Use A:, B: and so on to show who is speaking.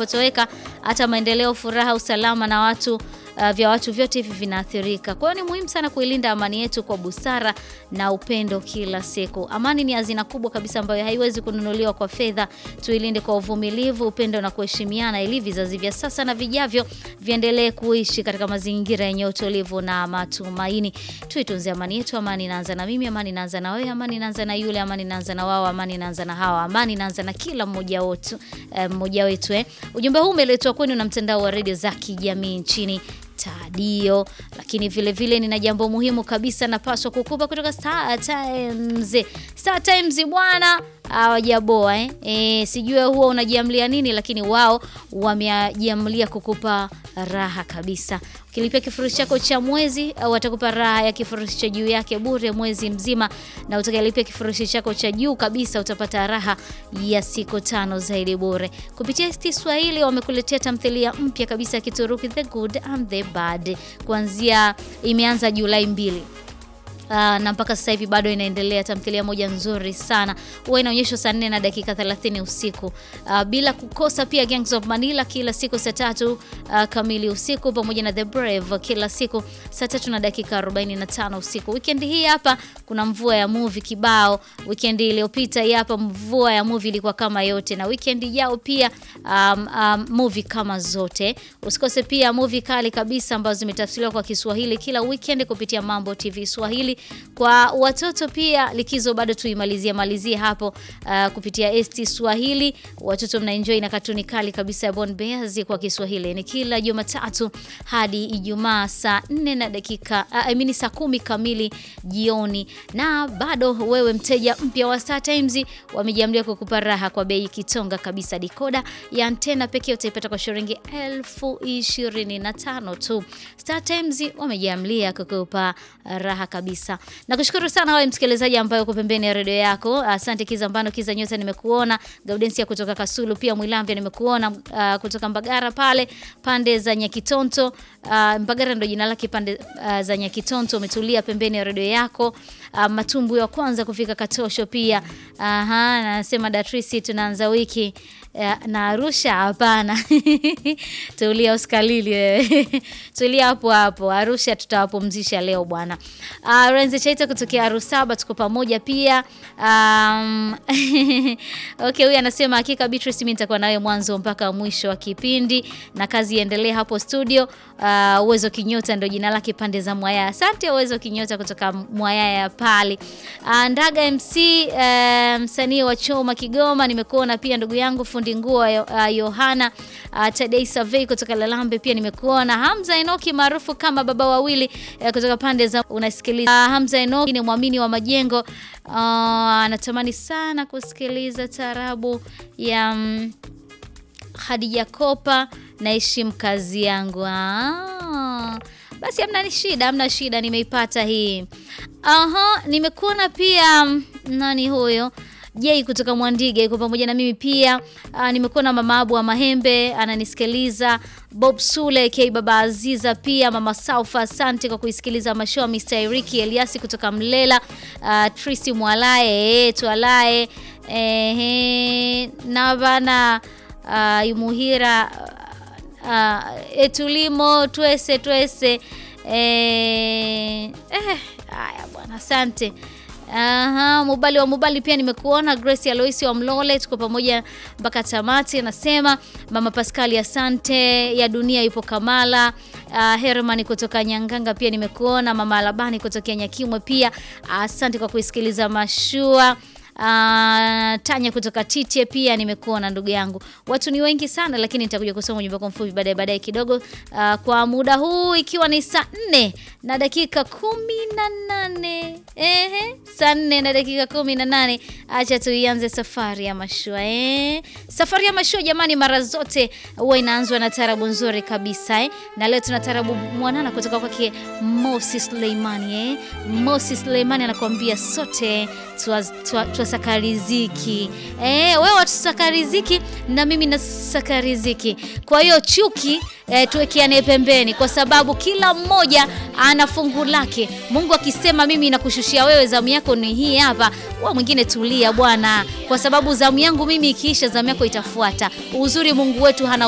A: inapotoweka, hata maendeleo, furaha, usalama na watu uh, vya watu vyote hivi vinaathirika. Kwa hiyo ni muhimu sana kuilinda amani yetu kwa busara na upendo kila siku. Amani ni hazina kubwa kabisa ambayo haiwezi kununuliwa kwa fedha. Tuilinde kwa uvumilivu, upendo na kuheshimiana, ili vizazi vya sasa na vijavyo viendelee kuishi katika mazingira yenye utulivu na matumaini. Tuitunze amani yetu. Amani inaanza na mimi, amani inaanza na wewe, amani inaanza na yule, amani inaanza na wao, amani inaanza na hawa, amani inaanza na kila mmoja wetu, eh, mmoja wetu eh. Ujumbe huu umeletwa kwenu na mtandao wa redio za kijamii nchini Tadio. Lakini vile vile nina jambo muhimu kabisa napaswa kukupa kutoka Star Times. Star Times bwana hawajaboa eh. E, sijui huwa unajiamlia nini, lakini wao wamejiamlia kukupa raha kabisa. Ukilipia kifurushi chako cha mwezi au watakupa raha ya kifurushi cha juu yake bure mwezi mzima, na utakayelipia kifurushi chako cha juu kabisa utapata raha ya siku tano zaidi bure. Kupitia ST Swahili wamekuletea tamthilia mpya kabisa ya Kituruki The Good and the Bad, kuanzia imeanza Julai mbili. Uh, na mpaka sasa hivi bado inaendelea. Tamthilia moja nzuri sana, huwa inaonyeshwa saa 4 na dakika 30 usiku, uh, bila kukosa pia Gangs of Manila kila siku saa tatu uh, kamili usiku, pamoja na The Brave kila siku saa tatu na dakika 45 usiku. Weekend hii hapa kuna mvua ya movie kibao. Weekend iliyopita hii hapa mvua ya movie ilikuwa kama yote, na weekend yao pia um, um, movie kama zote. Usikose pia movie kali kabisa ambazo zimetafsiriwa kwa Kiswahili kila weekend kupitia Mambo TV Swahili kwa watoto pia likizo bado tuimalizie malizie hapo uh, kupitia ST Swahili. Watoto mnaenjoy na katuni kali kabisa ya Bon Bears kwa Kiswahili. Ni kila Jumatatu hadi Ijumaa saa 4 na dakika uh, I mean saa kumi kamili jioni. Na bado wewe mteja mpya wa Star Times wamejiamlia kukupa raha kwa bei kitonga kabisa. Dikoda ya antena pekee utaipata kwa shilingi elfu ishirini na tano tu. Star Times wamejiamlia kukupa raha kabisa. Nakushukuru sana wewe msikilizaji ambaye uko pembeni ya redio yako. Asante Kiza Mbano, Kiza Nyota nimekuona. Gaudensia kutoka Kasulu pia Mwilambia nimekuona. Uh, kutoka Mbagara pale pande za Nyakitonto. Uh, Mbagara ndio jina lake pande uh, za Nyakitonto umetulia pembeni ya redio yako. Uh, matumbu ya kwanza kufika Katosho pia. Aha, nasema Datrisi tunaanza wiki uh, na Arusha hapana. Tulia uskalili wewe. Tulia hapo hapo. Arusha tutawapumzisha leo bwana. Uh, Renze Chaita kutokea Arusaba tuko pamoja pia. Um, okay, huyu anasema hakika Beatrice, mimi nitakuwa nawe mwanzo mpaka mwisho wa kipindi na kazi iendelee hapo studio. Uh, Uwezo Kinyota ndio jina lake pande za Mwaya. Asante Uwezo Kinyota kutoka Mwaya pale. Uh, Ndaga MC uh, msanii wa Choma Kigoma nimekuona pia ndugu yangu fundi nguo uh, Yohana uh, Tadei Survey kutoka Lalambe pia nimekuona. Hamza Enoki maarufu kama baba wawili uh, kutoka pande za unasikiliza. Uh, Hamza Enoki ni mwamini wa majengo anatamani uh, sana kusikiliza tarabu ya um, Hadija Kopa naheshimu kazi yangu. Ah, basi hamna ni shida, hamna shida, nimeipata hii. Aha, nimekuona pia nani huyo Jei kutoka Mwandige yuko pamoja na mimi pia. Uh, nimekuwa na mama Abu wa Mahembe ananisikiliza. Bob Sule K Baba Aziza pia mama Saufa, asante kwa kuisikiliza mashow. Mr. Eriki Eliasi kutoka Mlela. Uh, Trisi Mwalae eh, twalae eh, na bana uh, Yumuhira uh, etulimo twese twese eh, eh, haya bwana, asante. Aha, Mubali wa Mubali pia nimekuona. Grace Aloisi wa Mlole, tuko pamoja mpaka tamati. Anasema mama Pascali, asante. Ya dunia yupo Kamala. Uh, Herman kutoka Nyanganga pia nimekuona. Mama Alabani kutoka Nyakimwe pia asante kwa kuisikiliza mashua. Uh, Tanya kutoka Tite pia nimekuona ndugu yangu. Watu ni wengi sana lakini nitakuja kusoma ujumbe wako mfupi baadaye baadaye kidogo. Uh, kwa muda huu ikiwa ni saa nne na dakika kumi na nane ehe, saa nne na dakika kumi na nane acha tuianze safari ya mashua eh. Safari ya mashua jamani, mara zote huwa inaanzwa na tarabu nzuri kabisa eh. Na leo tuna tarabu mwanana kutoka kwake Mosi Suleimani eh. Mosi Suleimani anakuambia sote twasaka riziki eh, wewe watusaka riziki na mimi nasaka riziki. Kwa hiyo chuki eh, tuwekeane pembeni, kwa sababu kila mmoja ana fungu lake. Mungu akisema mimi nakushushia wewe, zamu yako ni hii hapa, wa mwingine tulia bwana, kwa sababu zamu yangu mimi ikiisha, zamu yako itafuata. Uzuri Mungu wetu hana